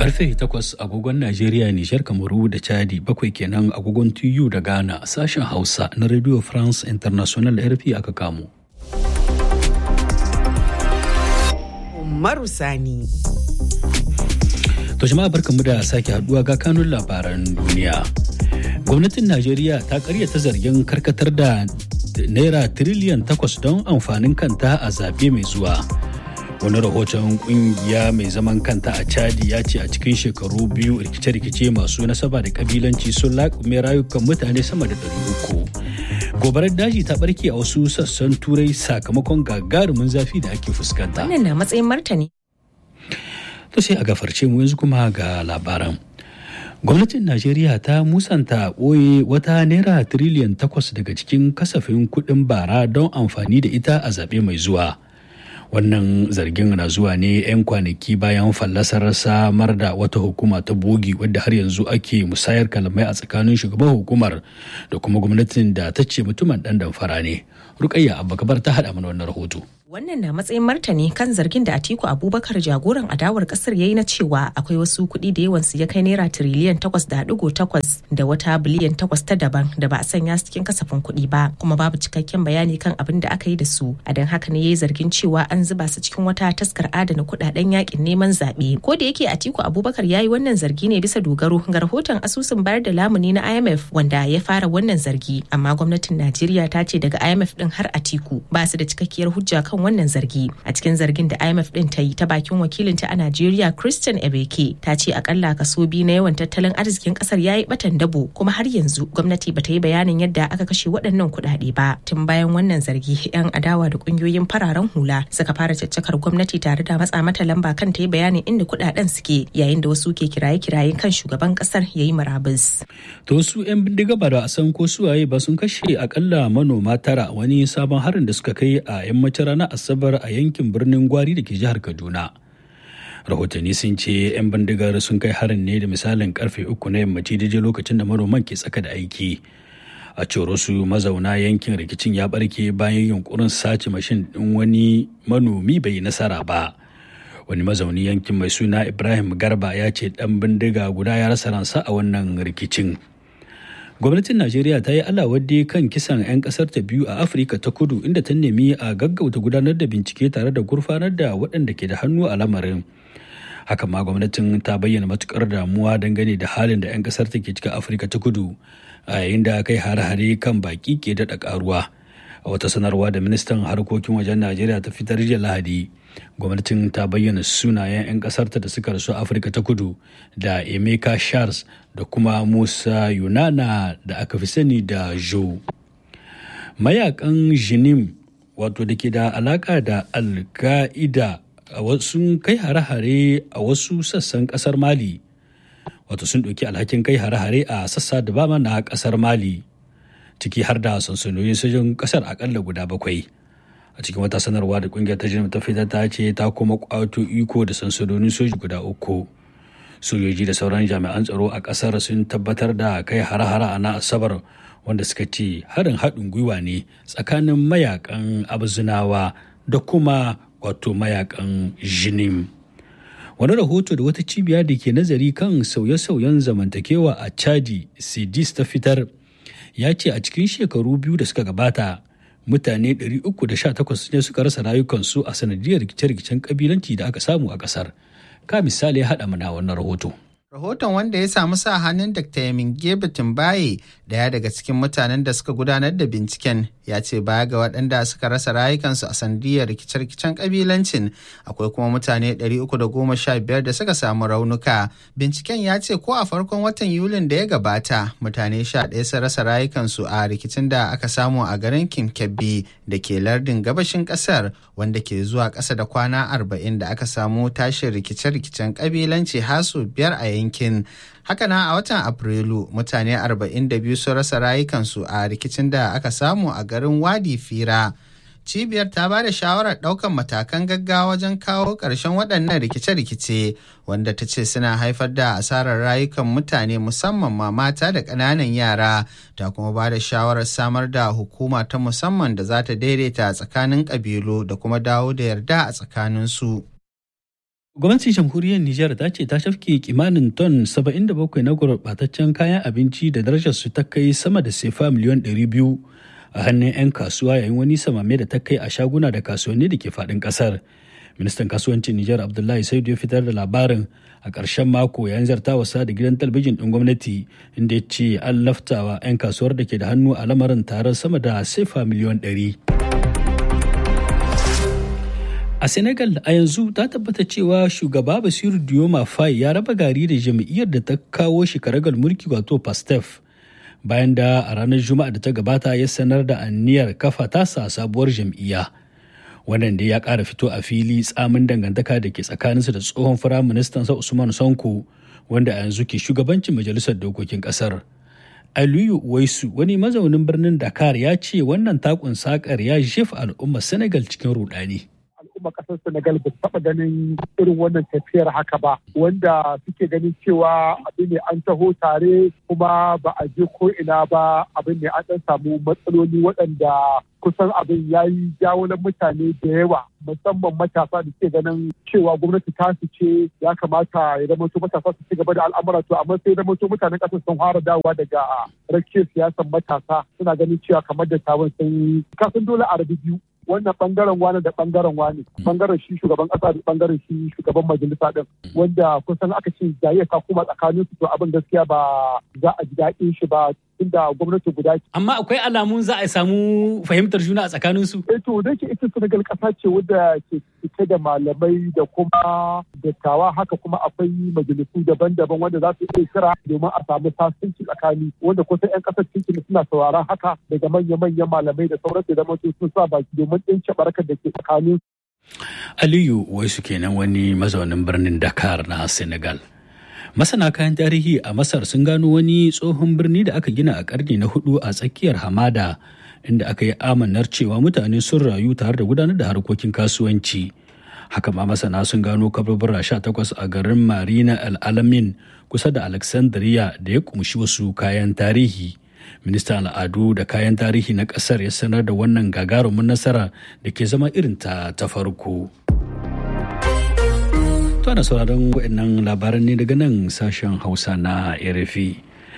Karfe 8 agogon Najeriya, Nijar, Kamaru da Chadi bakwai kenan agogon TU da Ghana sashen Hausa na Radio France International RFI aka kamo. Umaru Sani. To jama'a barkanmu da sake haduwa ga kanun labaran duniya. Gwamnatin Najeriya ta karyata zargin karkatar da naira tiriliyan takwas don amfanin kanta a zaɓe mai zuwa. Wani rahoton kungiya mai zaman kanta a Chadi ya ce a cikin shekaru biyu rikice-rikice masu nasaba da kabilanci sun laƙume rayukan mutane sama da ɗari uku. Gobarar daji ta barke a wasu sassan turai sakamakon gagarumin zafi da ake fuskanta. Wannan na matsayin martani. To sai a gafarce mu yanzu kuma ga labaran. Gwamnatin Najeriya ta musanta ɓoye wata naira tiriliyan takwas daga cikin kasafin kuɗin bara don amfani da ita a zaɓe mai zuwa. Wannan zargin na zuwa ne 'yan kwanaki bayan fallasar samar da wata hukuma ta bogi wadda har yanzu ake musayar kalamai a tsakanin shugaban hukumar da kuma gwamnatin da ta ce mutumin ɗan damfara ne. Rukayya Abubakar ta haɗa mana wannan rahoto. Wannan na matsayin martani kan zargin da Atiku Abubakar jagoran adawar kasar ya yi na cewa akwai wasu kuɗi da yawansu ya kai naira tiriliyan takwas da ɗigo takwas da wata biliyan takwas ta daban da ba a sanya su cikin kasafin kuɗi ba kuma babu cikakken bayani kan abin da aka yi da su a don haka ne ya yi zargin cewa an zuba su cikin wata taskar adana kuɗaɗen yakin neman zaɓe ko da yake Atiku Abubakar ya yi wannan zargi ne bisa dogaro ga rahoton asusun bayar da lamuni na IMF wanda ya fara wannan zargi amma gwamnatin Najeriya ta ce daga IMF din har Atiku ba su da cikakkiyar hujja kan wannan zargi a cikin zargin da imf din ta yi ta bakin wakilinta a najeriya christian ebeke ta ce akalla kaso biyu na yawan tattalin arzikin kasar ya yi batan dabo kuma har yanzu gwamnati bata yi bayanin yadda aka kashe waɗannan kuɗaɗe ba tun bayan wannan zargi yan adawa da ƙungiyoyin fararen hula suka fara caccakar gwamnati tare da matsa mata lamba kan ta yi bayanin inda kuɗaɗen suke yayin da wasu ke kiraye-kiraye kan shugaban kasar ya yi murabus. to su 'yan bindiga ba da a san ko suwaye ba sun kashe akalla manoma tara wani sabon harin da suka kai a yammacin ranar asabar a yankin birnin gwari da ke jihar kaduna rahotanni sun ce 'yan bindigar sun kai harin ne da misalin karfe uku na yammaci daidai lokacin da manoman ke tsaka da aiki a cewar su mazauna yankin rikicin ya barke bayan yunkurin sace mashin din wani manomi bai nasara ba wani mazauni yankin mai suna ibrahim garba ya ce dan bindiga guda ya rasa ransa a wannan rikicin gwamnatin najeriya ta yi alawadde kan kisan 'yan kasar ta biyu a afirka ta kudu inda ta nemi a gaggauta gudanar da bincike tare da gurfanar da waɗanda ke da hannu a lamarin haka ma gwamnatin ta bayyana matukar damuwa dangane da halin da 'yan kasar ta ke cika afirka ta kudu a yayin da kai hare-hare kan baki ke daɗa karuwa a wata sanarwa da ministan harkokin wajen najeriya ta fitar jiya lahadi gwamnatin ta bayyana sunayen 'yan kasarta da suka rasu afirka ta kudu da emeka charles da kuma musa yunana da aka fi sani da jo mayakan jinim wato da ke da alaka da alka'ida sun kai hare-hare a wasu sassan kasar mali wato sun ɗauki alhakin kai hare-hare a sassa da bama na kasar mali ciki har da sansanoyin sojin kasar akalla guda bakwai a cikin wata sanarwa da kungiyar ta ta fitar ta ce ta kuma kwato iko da sansanonin soji guda uku sojoji da sauran jami'an tsaro a kasar sun tabbatar da kai hare-hare a na asabar wanda suka ce harin haɗin gwiwa ne tsakanin mayakan abzunawa da kuma wato mayakan jinim wani rahoto da wata cibiya da ke nazari kan sauye-sauyen zamantakewa a chadi sidis ta fitar ya ce a cikin shekaru biyu da suka gabata mutane 318 ne suka rasa rayukansu a sanadiyar rikice-rikicen kabilanci da aka samu a kasar ka misali ya haɗa mana wannan rahoto Rahoton wanda ya samu sa hannun Dr. Yamin Gebe Tumbaye daya daga cikin mutanen da suka gudanar da binciken ya ce baya ga waɗanda suka rasa rayukansu a sandiyar rikice-rikicen kabilancin akwai kuma mutane 315 da suka samu raunuka. Binciken ya ce ko a farkon watan Yulin da ya gabata mutane 11 sun rasa rayukansu a rikicin da aka samu a garin Kimkebbi da ke lardin gabashin ƙasar wanda ke zuwa ƙasa da kwana 40 da aka samu tashin rikice-rikicen kabilanci hasu biyar a yankin. Haka na a watan Afrilu mutane 42 sun rasa rayukansu a rikicin da aka samu a garin Wadi Fira. Cibiyar ta ba da shawarar ɗaukan matakan gaggawa wajen kawo ƙarshen waɗannan rikice-rikice wanda ta ce suna haifar da asarar rayukan mutane musamman ma mata da ƙananan yara ta kuma ba da shawarar samar da hukuma ta musamman da za ta daidaita tsakanin ƙabilu da kuma dawo da yarda a tsakaninsu. Gwamnatin jamhuriyar Nijar ta ce ta shafke kimanin ton 77 na gurɓataccen kayan abinci da darajar su ta kai sama da sefa miliyan 200 a hannun 'yan kasuwa yayin wani samame da ta kai a shaguna da kasuwanni da ke faɗin ƙasar. Ministan kasuwancin Nijar Abdullahi Saidu ya fitar da labarin a ƙarshen mako yayin zartawarsa da gidan talabijin ɗin gwamnati inda ya ce an laftawa 'yan kasuwar da ke da hannu a lamarin tare sama da sefa miliyan 100. A Senegal a yanzu ta tabbata cewa shugaba Basiru Dioma Faye ya raba gari da jam'iyyar da ta kawo shi karagar mulki wato Pastef bayan da a ranar Juma'a da ta gabata ya sanar da anniyar kafa tasa sabuwar jam'iyya. Wannan da ya ƙara fito a fili tsamin dangantaka da ke tsakaninsa da tsohon firaministan sa Usman Sonko wanda a yanzu ke shugabancin majalisar dokokin ƙasar. Aliyu Waisu wani mazaunin birnin Dakar ya ce wannan takun sakar ya jefa al'ummar Senegal cikin rudani. al'umma kasar Senegal ba taɓa ganin irin wannan tafiyar haka ba wanda suke ganin cewa abin ne an taho tare kuma ba a je ko ina ba abin ne an ɗan samu matsaloli waɗanda kusan abin ya yi jawo mutane da yawa musamman matasa da ke ganin cewa gwamnati ta su ce ya kamata ya zama to matasa su ci gaba da al'amura to amma sai zama to mutanen ƙasar sun fara dawowa daga rakiyar siyasar matasa suna ganin cewa kamar da tawon sun kasan dole a rabi biyu wannan bangaren wani da bangaren wani bangaren shi shugaban kasa da bangaren shi shugaban majalisa din wanda kusan aka ce jayayya ka kuma tsakanin su to abin gaskiya ba za a ji daɗin shi ba tunda gwamnati guda ce. Amma akwai alamun za a samu fahimtar juna a tsakanin su. Eh to da ke ita Senegal kasa ce wadda ke cike da malamai da kuma dattawa haka kuma akwai majalisu daban-daban wanda za su iya kira domin a samu sasanci tsakani wanda kusan 'yan kasar cikin suna sauraron haka daga manya-manyan malamai da sauran da zama sun sa baki domin ɗince barkar da ke tsakanin. Aliyu waisu kenan wani mazaunin birnin Dakar na Senegal. Masana kayan tarihi a Masar sun gano wani tsohon birni da aka gina a karni na hudu a tsakiyar hamada inda aka yi amanar cewa mutane sun rayu tare da gudanar da harkokin kasuwanci. Haka ma masana sun gano kaburbura takwas a garin Marina al-Alamin kusa da Alexandria da ya kumshi wasu kayan tarihi. Ministan al'adu da kayan tarihi na ƙasar ya sanar da wannan gagarumin nasara da ke zama irin ta ta farko. To ana sauraron waɗannan labaran ne daga nan sashen Hausa na RFI.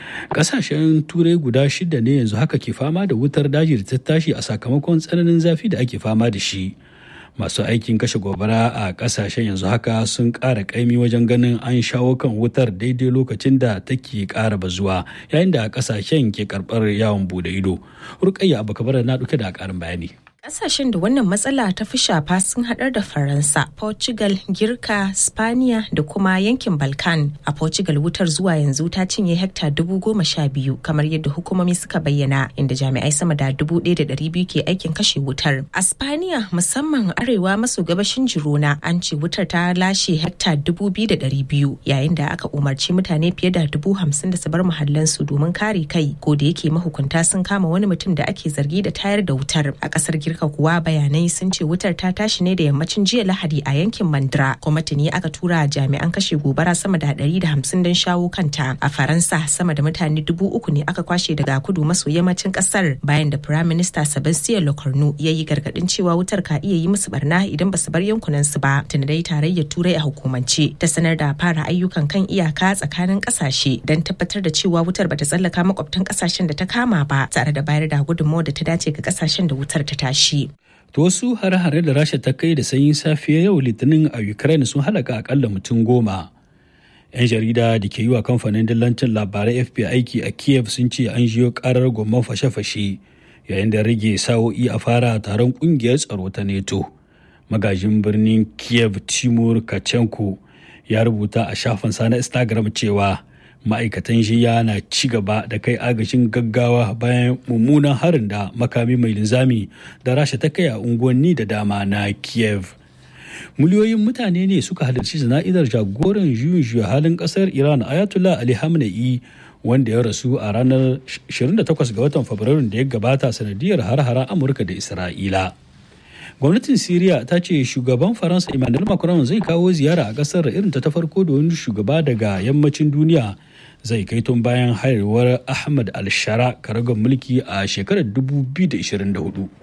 Ƙasashen Turai guda shida ne yanzu haka ke fama da wutar daji da ta tashi a sakamakon tsananin zafi da ake fama da shi. Masu aikin kashe gobara a ƙasashen yanzu haka sun ƙara ƙaimi wajen ganin an shawo kan wutar daidai lokacin da take ƙara bazuwa yayin da ƙasashen ke karɓar yawon bude ido. Rukayya Abubakar na ɗauke da ƙarin bayani. Ƙasashen da wannan matsala ta fi shafa sun haɗar da Faransa, Portugal, Girka, Spaniya da kuma yankin Balkan. A Portugal wutar zuwa yanzu ta cinye hekta dubu goma sha biyu kamar yadda hukumomi suka bayyana inda jami'ai sama da dubu ɗaya da ɗari biyu ke aikin kashe wutar. A Spaniya musamman arewa maso gabashin Girona an ce wutar ta lashe hekta dubu biyu da ɗari biyu yayin da aka umarci mutane fiye da dubu hamsin da su bar muhallansu domin kare kai ko da yake mahukunta sun kama wani mutum da ake zargi da tayar da wutar a ƙasar Girka Amurka kuwa bayanai sun ce wutar ta tashi ne da yammacin jiya Lahadi a yankin Mandra. Kuma tuni aka tura jami'an kashe gobara sama da 150 don shawo kanta. A Faransa sama da mutane dubu uku ne aka kwashe daga kudu maso yammacin kasar bayan da Prime Minister Sebastien Lecornu ya yi gargadin cewa wutar ka iya yi musu barna idan ba su bar yankunan su ba. Tuni dai tarayyar Turai a hukumance ta sanar da fara ayyukan kan iyaka tsakanin kasashe don tabbatar da cewa wutar bata tsallaka makwabtan kasashen da ta kama ba tare da bayar da gudunmawar da ta dace ga kasashen da wutar ta tashi. shi. To wasu hare-hare da Rasha ta kai da sanyin safiya yau Litinin a Ukraine sun halaka akalla mutum goma. 'Yan jarida da ke yi wa kamfanin dillancin labarai FP aiki a Kiev sun ce an jiyo karar gomman fashe-fashe yayin da rage sa'o'i a fara taron kungiyar tsaro ta NATO. Magajin birnin Kiev Timur Kachenko ya rubuta a shafinsa na Instagram cewa ma'aikatan jiya na ci gaba da kai agajin gaggawa bayan mummunan harin da makami mai linzami da rasha ta kai a unguwanni da dama na kiev miliyoyin mutane ne suka halarci jana'izar jagoran juyin juya halin kasar iran ayatollah ali hamna'i wanda ya rasu a ranar 28 ga watan fabrairun da ya gabata sanadiyar har-hara amurka da isra'ila gwamnatin syria ta ce shugaban faransa emmanuel macron zai kawo ziyara a kasar irin ta ta farko da wani shugaba daga yammacin duniya zai kai tun bayan haihuwar ahmad al-shara karagar mulki a shekarar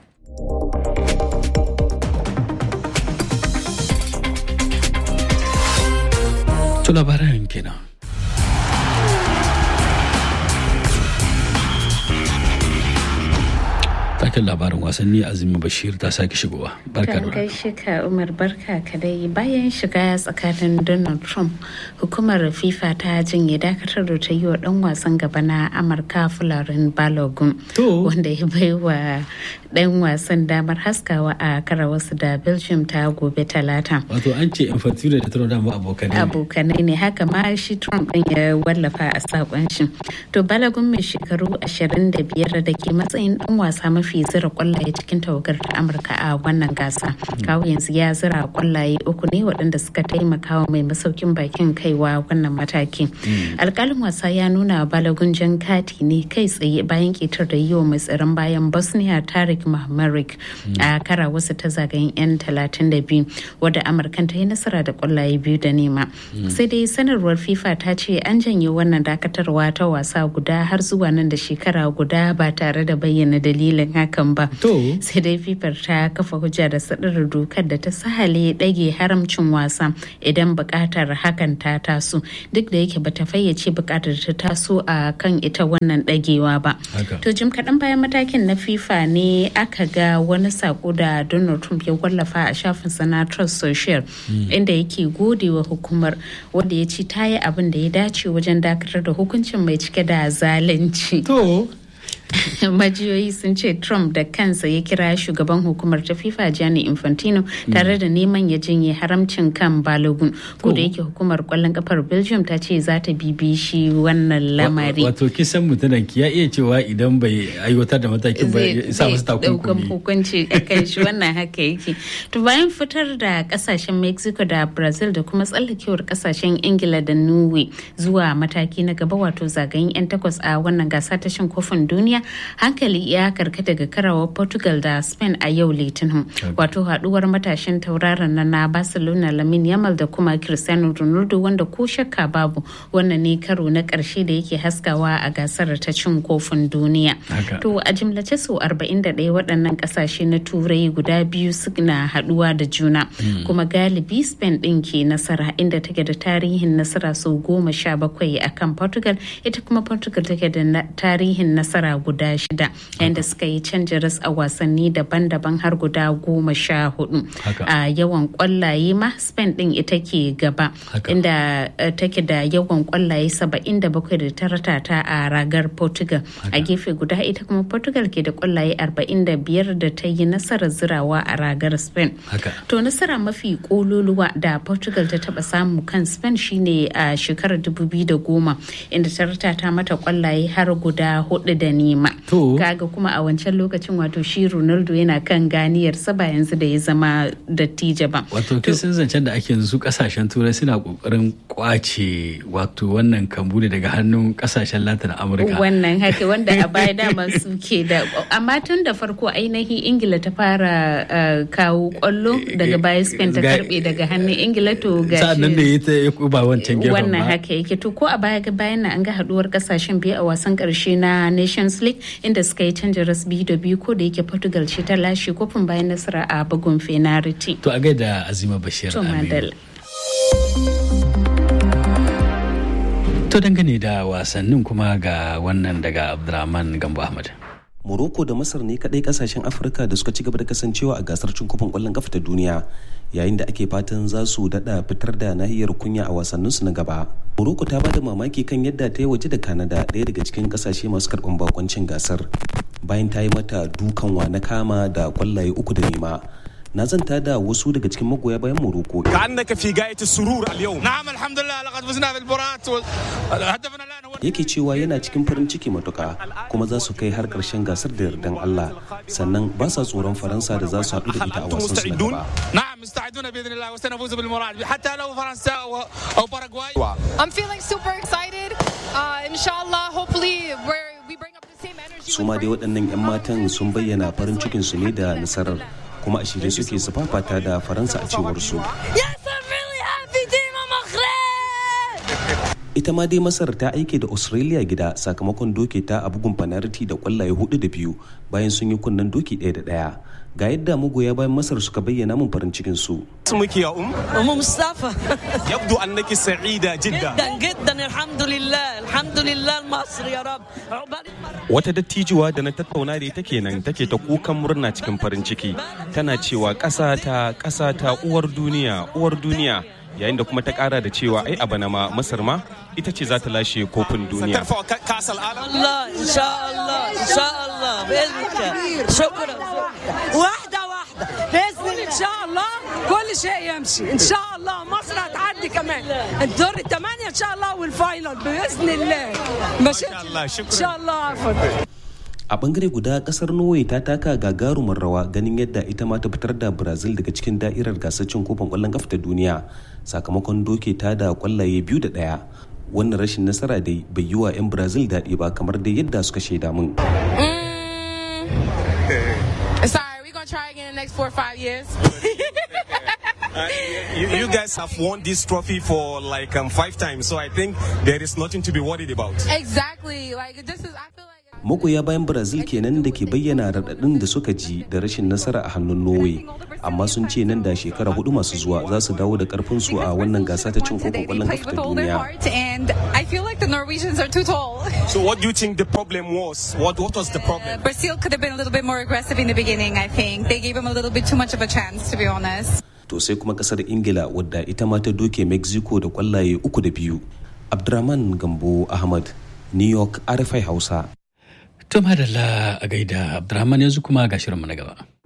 2024 To labaran kenan. Taken labarin wasanni Azumi Bashir ta sake shigowa. Barka da gaishe ka Umar barka ka dai bayan shiga tsakanin Donald Trump hukumar FIFA ta jinye dakatar da ta yi wa dan wasan gaba na Amurka Fularin Balogun wanda ya bai wa dan wasan damar haskawa a kara wasu da Belgium ta gobe talata. Wato an ce Infantino da Trump dama abokanai ne. Abokanai ne haka ma shi Trump din ya wallafa a sakon shi. To Balogun mai shekaru 25 da ke matsayin dan wasa mafi zira kwallaye cikin tawagar ta Amurka a wannan gasa. Kawo yanzu ya zira kwallaye uku ne waɗanda suka taimaka wa mai masaukin bakin kaiwa wannan mataki. Alkalin wasa ya nuna Balogun jan kati ne kai tsaye bayan ketar da yi wa mai tsaron bayan Bosnia Tarik Mahmarik a kara wasu ta zagayen 'yan 32 wadda Amurkan ta yi nasara da kwallaye biyu da nema. Sai dai sanarwar FIFA ta ce an janye wannan dakatarwa ta wasa guda har zuwa nan da shekara guda ba tare da bayyana dalilin hakan ba. Sai dai FIFA ta kafa hujja da sadar dokar da ta sahale ɗage haramcin wasa idan buƙatar hakan ta taso duk da yake bata fayyace buƙatar ta taso a kan ita wannan ɗagewa ba. To jim kaɗan bayan matakin na FIFA ne aka ga wani sako da Donald Trump ya wallafa a shafin na Trust Social inda yake gode wa hukumar wanda ya ce ta yi abin da ya dace wajen dakatar da hukuncin mai cike da zalunci. To. majiyoyi sun ce trump da kansa ya kira shugaban hukumar ta fifa gianni infantino tare da neman ya jinye haramcin kan balogun ko da yake hukumar kwallon kafar belgium ta ce za ta bibi shi wannan lamari wato kisan mutunan ya iya cewa idan bai aiwatar da matakin ba ya sa masu takunkumi hukunci a kan shi wannan haka yake to bayan fitar da kasashen mexico da brazil da kuma tsallakewar kasashen ingila da norway zuwa mataki na gaba wato zagayen 'yan takwas a wannan gasa ta shan kofin duniya hankali ya karkata ga karawar portugal da spain a yau litinin wato haduwar matashin tauraron na na barcelona lamin yamal da kuma cristiano ronaldo wanda ko shakka babu wannan ne karo na karshe da yake haskawa a gasar ta cin kofin duniya to a jimlace sau 41 waɗannan ƙasashe na turai guda biyu suna haduwa da juna kuma galibi spain ɗin ke nasara inda take da tarihin nasara sau goma sha bakwai akan portugal ita kuma portugal take da tarihin nasara guda shida yayin da suka yi canjin ras a wasanni daban-daban har guda goma sha hudu a yawan kwallaye ma spain din ita ke gaba inda take da yawan kwallaye saba'in da bakwai da ta ratata a ragar portugal a gefe guda ita kuma portugal ke da kwallaye arba'in da biyar da ta yi nasarar zirawa a ragar spain to nasara mafi kololuwa da portugal ta taba samu kan spain shine a shekarar dubu biyu da goma inda ta ratata mata kwallaye har guda hudu da nema kaga kuma a wancan lokacin wato shi ronaldo yana kan ganiyarsa ba yanzu da ya zama dattijo ba wato kisan zancen da ake yanzu kasashen turai suna kokarin kwace wato wannan kambu ne daga hannun kasashen latin amurka wannan haka wanda a baya dama suke da amma tun da farko ainihin ingila ta fara kawo kwallo daga baya spain ta karbe daga hannun ingila to ga sa'annan da ya ta ba wancan gefen wannan haka yake to ko a baya bayan na an ga haduwar kasashen biyu a wasan karshe na nations league inda suka yi canjin ras biyu da biyu ko da yake portugal ce ta lashe kofin bayan nasara a bugun fenariti to a gaida azima bashir to madal to dangane da wasannin kuma ga wannan daga abdulrahman gambo ahmad Morocco da Masar ne kadai kasashen Afirka da suka ci gaba da kasancewa a gasar cin kofin kwallon kafa ta duniya yayin da ake fatan za su dada fitar da nahiyar kunya a wasanninsu na gaba. Morocco ta bada mamaki kan yadda ta yi waje da Canada ɗaya daga cikin kasashe masu karɓar bakoncin gasar bayan ta yi mata dukan wa na kama da kwallaye uku da nema. na zanta da wasu daga cikin magoya bayan Morocco. كأنك في غاية السرور اليوم. نعم الحمد لله لقد فزنا بالمباراة هدفنا الآن هو yake cewa yana cikin farin ciki matuka kuma za su kai har karshen gasar da yardan Allah sannan ba sa tsoron Faransa da za su haɗu da ita a wasan su na gaba. نعم مستعدون بإذن الله وسنفوز بالمراد حتى لو فرنسا أو, أو باراغواي. I'm feeling super excited. Uh, inshallah, hopefully we're, we bring up the same energy. Su ma dai waɗannan 'yan matan sun bayyana farin cikin su ne da nasarar kuma a shirye suke su fafata da Faransa a cewar su. Yes, I'm really happy, Dima Maghreb! ita ma dai masar ta aike da australia gida sakamakon doke ta a bugun fanariti da kwallaye hudu da biyu bayan sun yi kunnen doki ɗaya da ɗaya ga yadda magoya bayan masar suka bayyana mun farin cikin su اسمك يا ام ام مصطفى يبدو انك سعيده جدا جدا جدا الحمد لله الحمد لله مصر يا رب عقبال wata dattijuwa da na tattauna da ita kenan take ta kukan murna cikin farin ciki tana cewa ƙasa ta ƙasa ta uwar duniya uwar duniya yayin da kuma ta ƙara da cewa ai a bana ma masar ma ita ce za ta lashe kofin duniya سترفع ك- كاس العالم الله ان شاء الله ان شاء الله باذن الله شكرا واحده واحده باذن الله ان شاء الله كل شيء يمشي ان شاء الله مصر هتعدي كمان الدور الثمانيه ان شاء الله والفاينل باذن الله ماشي شاء الله، شكراً. ان شاء الله عفوا a bangare guda kasar norway ta taka gagarumar rawa ganin yadda ita ma ta fitar da brazil daga cikin da'irar gasar cin kofin kwallon kafa ta duniya sakamakon doke ta da kwallaye biyu da daya wannan rashin nasara dai bai yi wa 'yan brazil daɗi ba kamar dai yadda suka shaida mun Sorry, we're gonna try again in the next four or five years. you, you guys have won this trophy for like um, five times so i think there is nothing to be worried about exactly. Like this is. I feel like. magoya bayan brazil kenan da ke bayyana raɗaɗin da suka ji da rashin nasara a hannun norway amma sun ce nan da shekara hudu masu zuwa za su dawo da karfin su a wannan gasa ta cin kofin kwallon kafa ta duniya and I feel like the Norwegians are too tall. so what do you think the problem was what what was the problem Brazil could have been a little bit more aggressive in the beginning. I think they gave them a little bit too much of a chance, to be honest. to sai kuma kasar ingila wadda ita ma ta doke mexico da kwallaye uku da biyu abdurrahman gambo ahmad new york rfi hausa To madalla a gaida Abdurrahman yanzu kuma ga shirinmu na gaba.